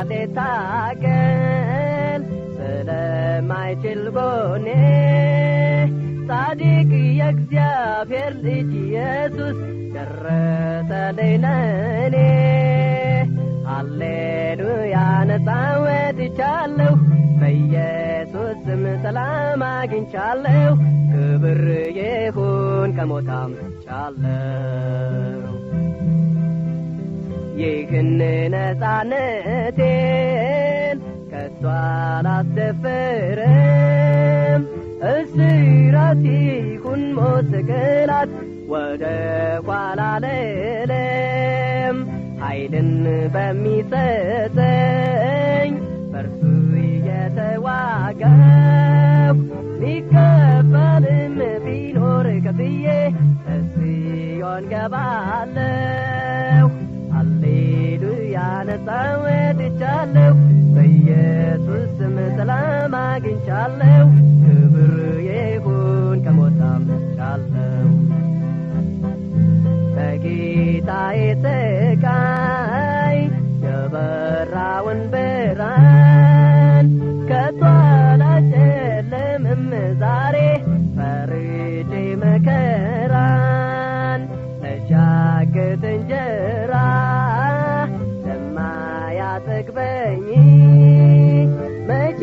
ሊታገል ስለማይችል ጎኔ ጻድቅ የእግዚአብሔር ልጅ ኢየሱስ ደረሰልኝ ለእኔ ሃሌሉያ ነፃ ወጥቻለሁ በኢየሱስ ስም ሰላም አግኝቻለሁ ክብር ይሁን ከሞታም ቻለሁ ይህን ነፃነቴን ከቶ አላስደፍርም እስራት ይሁን ሞት ስቅላት ወደ ኋላ ልልም ኃይልን በሚሰጠኝ በርሱ እየተዋጋሁ ሊከፈልም ቢኖር ከፍዬ እስዮን ገባለሁ ሃሌሉያ ነፃ ወጥቻለሁ በኢየሱስ ስም ሰላም አግኝቻለሁ ክብር ይሁን ከሞታም ቻለሁ በጌታዬ ስቃይ የበራውን ብርሃን ከቶ አላጨልምም ዛሬ ፈርጄ መከራን ተሻግት እንጀራ ለማያጠግበኝ መቼ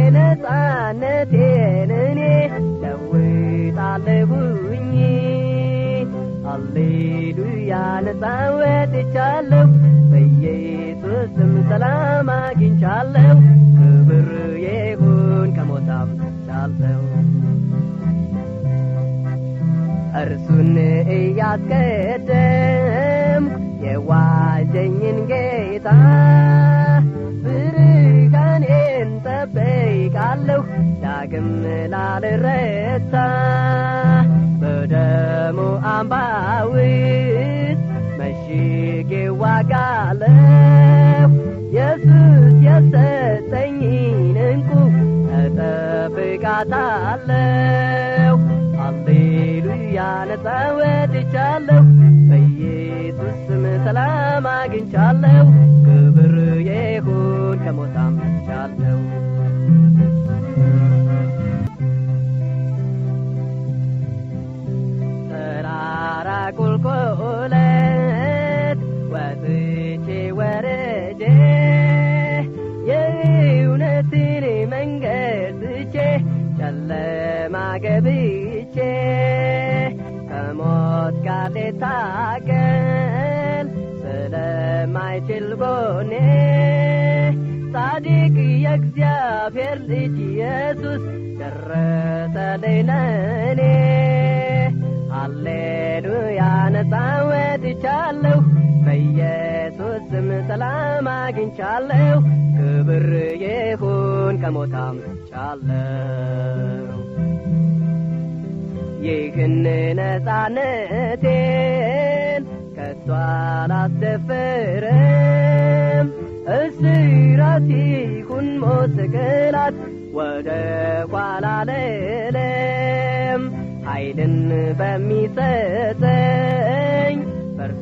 ነፃነቴን እኔ ለውጣለሁኝ ሃሌሉያ ነፃ ወጥቻለሁ በኢየሱስ ስም ሰላም አግኝቻለሁ ክብር ይሁን ከሞታም ቻለሁ እርሱን እያስቀደምኩ የዋጀኝን ጌታ ብርሃኔን ጠብቃለሁ ዳግም ላልረታ በደሙ አምባ ውስጥ መሽጌ ዋጋለሁ ኢየሱስ የሰጠኝን እንቁ እጠብቃታለሁ ሃሌሉያ ነፃ ወጥቻለሁ በኢየሱስ ስም ሰላም አግኝቻለሁ ክብር ይሁን ከሞታም ቻለሁ ተራራ ቁልቁለት ወጥቼ ወረጄ የእውነትን መንገድ ትቼ ጨለማ ገብቼ ከሞት ጋር ሊታገል ስለማይችል ጎኔ ጻድቅ የእግዚአብሔር ልጅ ኢየሱስ ደረሰልኝ ለእኔ ሃሌሉያ ነፃ ወጥቻለሁ በኢየሱስ ስም ሰላም አግኝቻለሁ ክብር ይሁን ከሞታም ቻለሁ ይህን ነፃነቴን ከቶ አላስደፍርም እስራት ይሁን ሞት ስቅላት ወደ ኋላ ልልም ኃይልን በሚሰጠኝ በርሱ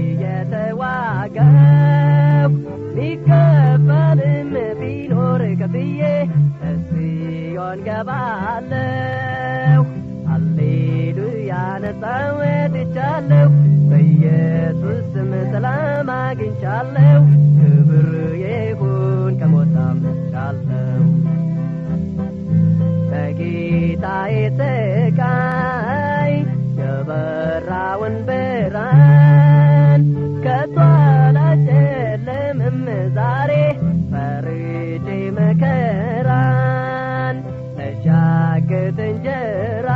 እየተዋጋሁ ሊከፈልም ቢኖር ከፍዬ እስዮን ገባለሁ ሃሌሉያ ነፃ ወጥቻለሁ በኢየሱስ ስም ሰላም አግኝቻለሁ ክብር ይሁን ከሞታም ቻለሁ በጌታዬ ስቃይ የበራውን ብርሃን ከቶ አላጨልምም ዛሬ ፈርጄ መከራን ተሻግት እንጀራ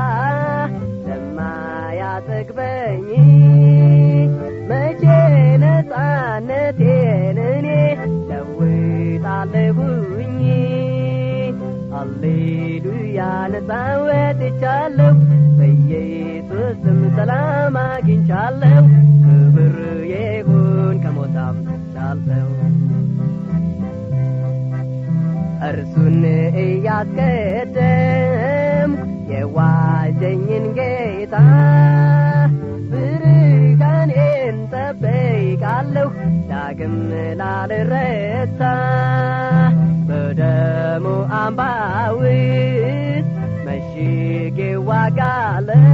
ለማያጠግበኝ መቼ ነፃነቴን እኔ ለውጣለሁኝ ሃሌሉያ ነፃ ወጥቻለሁ በኢየሱስ ስም ሰላም አግኝቻለሁ ክብር ይሁን ከሞታም ቻለሁ እርሱን እያስቀደምኩ የዋጀኝን ጌታ ብርሃኔን ጌታዬን ጠብቃለሁ ዳግም ላልረታ በደሙ አምባ ውስጥ መሽጌ ዋጋለሁ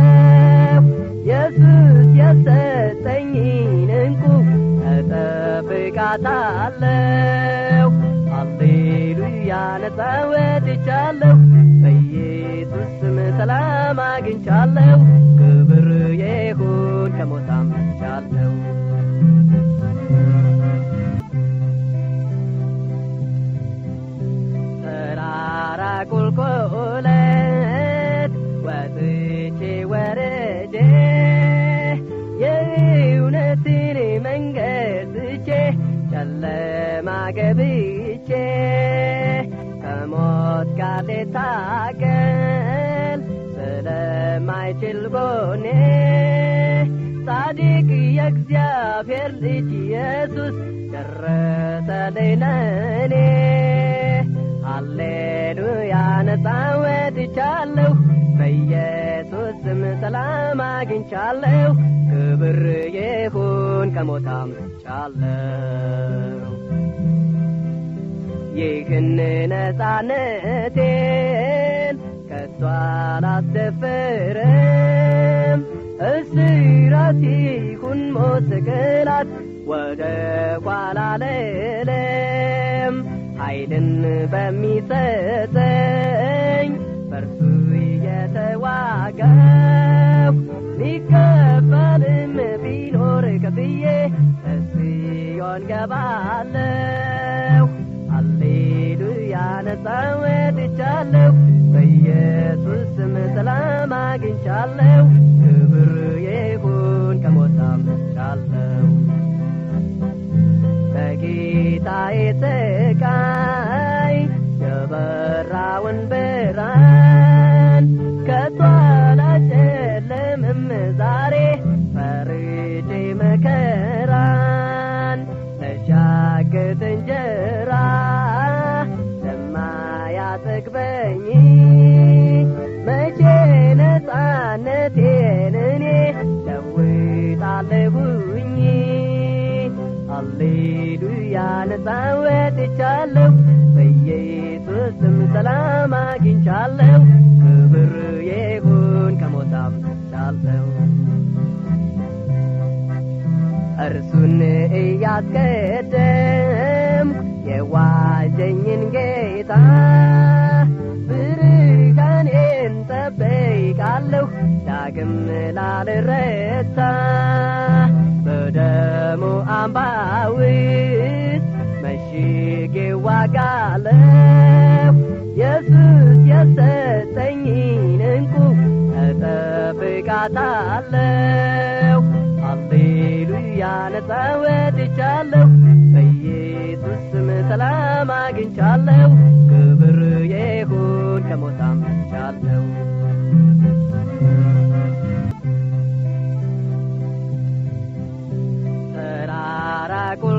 ኢየሱስ የሰጠኝን እንቁ እጠብቃታለሁ ሃሌሉያ ነፃ ወጥቻለሁ በኢየሱስ ስም ሰላም አግኝቻለሁ ክብር ይሁን ከሞታም ቻለሁ ተራራ ቁልቁለት ወጥቼ ወረጄ የእውነትን መንገድ ትቼ ጨለማ ገብቼ ከሞት ጋር ልታገል ስለማይችል ጎኔ ጻድቅ የእግዚአብሔር ልጅ ኢየሱስ ደረሰልኝ ለእኔ ሃሌሉያ ነፃ ወጥቻለሁ በኢየሱስ ስም ሰላም አግኝቻለሁ ክብር ይሁን ከሞታም ቻለሁ ይህን ነፃነቴን ከቶ አላስደፍርም እስራት ይሁን ሞት ስቅላት ወደ ኋላ ልልም ኃይልን በሚሰጠኝ በርሱ እየተዋጋሁ ሊከፈልም ቢኖር ከፍዬ እስዮን ገባለሁ ሃሌሉያ ነፃ ወጥቻለሁ በኢየሱስ ስም ሰላም አግኝቻለሁ ክብር ይሁን ከሞታም ቻለሁ በጌታዬ ስቃይ የበራውን ብርሃን ከቶ አላጨልምም ዛሬ ፈርጄ መከራን ለሻግት እንጀራ ለማያጠግበኝ መቼ ነፃነቴን እኔ ለውጣለሁኝ ሃሌሉያ ነፃ ወጥቻለሁ በኢየሱስ ስም ሰላም አግኝቻለሁ ክብር ይሁን ከሞታም ቻለሁ እርሱን እያስቀደም የዋጀኝን ጌታ ብርሃኔን ጠብቃለሁ ዳግም ላልረታ በደሙ አምባ ውስጥ መሽጌ ዋጋለሁ ኢየሱስ የሰጠኝን እንቁ እጠብቃታለሁ ሃሌሉያ ነፃ ወጥቻለሁ በኢየሱስ ስም ሰላም አግኝቻለሁ ክብር ይሁን ከሞታም ቻለሁ ተራራ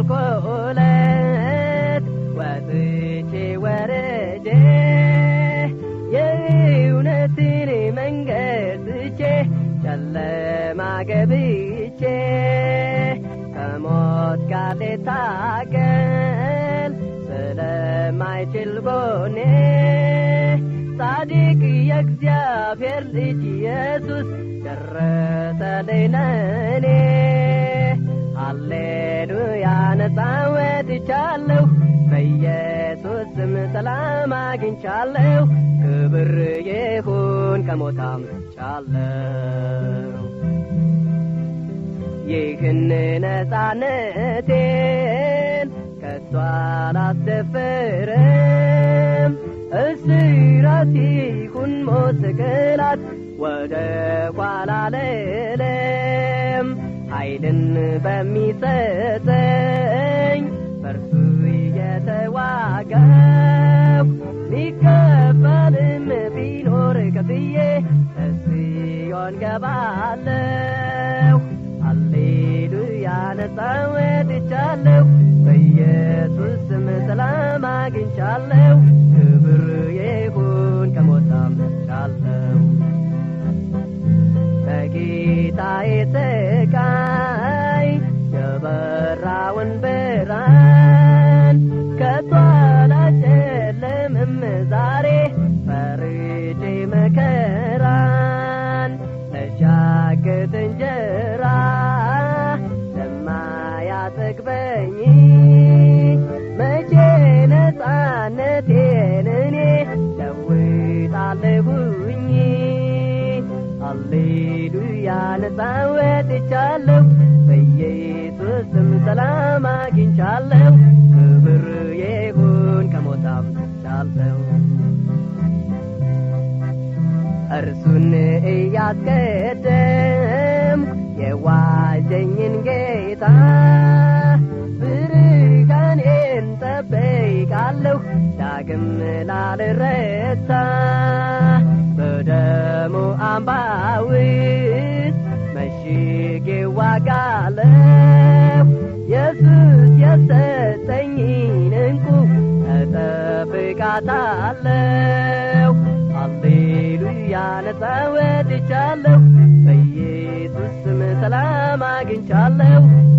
ቁልቁለት ወጥቼ ወረጄ የእውነትን መንገድ ትቼ ጨለማ ገብቼ ከሞት ጋር ልታገል ስለማይችል ጎኔ ጻድቅ የእግዚአብሔር ልጅ ኢየሱስ ደረሰልኝ ለእኔ ሃሌሉያ ነፃ ወጥቻለሁ በኢየሱስ ስም ሰላም አግኝቻለሁ ክብር ይሁን ከሞታም ቻለሁ ይህን ነፃነቴን ከቶ አላስደፍርም እስራት ይሁን ሞት ስቅላት ወደ ኋላ ልልም ኃይልን በሚሰጠኝ በርሱ እየተዋጋሁ ሊከፈልም ቢኖር ከፍዬ እስዮን ገባለሁ ሃሌሉያ ነፃ ወጥቻለሁ በኢየሱስ ስም ሰላም አግኝቻለሁ ክብር ይሁን ከሞታም ቻለሁ በጌታዬ ስቃይ ብርሃን ከቶ አላጨልምም ዛሬ ፈርጄ መከራን ለሻግት እንጀራ ለማያጠግበኝ መቼ ነፃነቴን እኔ ለውጣለሁኝ ሃሌሉያ ነፃ ወጥቻለሁ በኢየሱስም ሰላም አግኝቻለሁ ክብር ይሁን ከሞታም ቻለሁ እርሱን እያስቀደም የዋጀኝን ጌታ ብርሃኔን ጠብቃለሁ ዳግም ላልረታ በደሙ አምባ ውስጥ መሽጌ ዋጋለሁ ኢየሱስ የሰጠኝን እንቁ እጠብቃታለሁ ሃሌሉያ ነፃ ወጥቻለሁ በኢየሱስ ስም ሰላም አግኝቻለሁ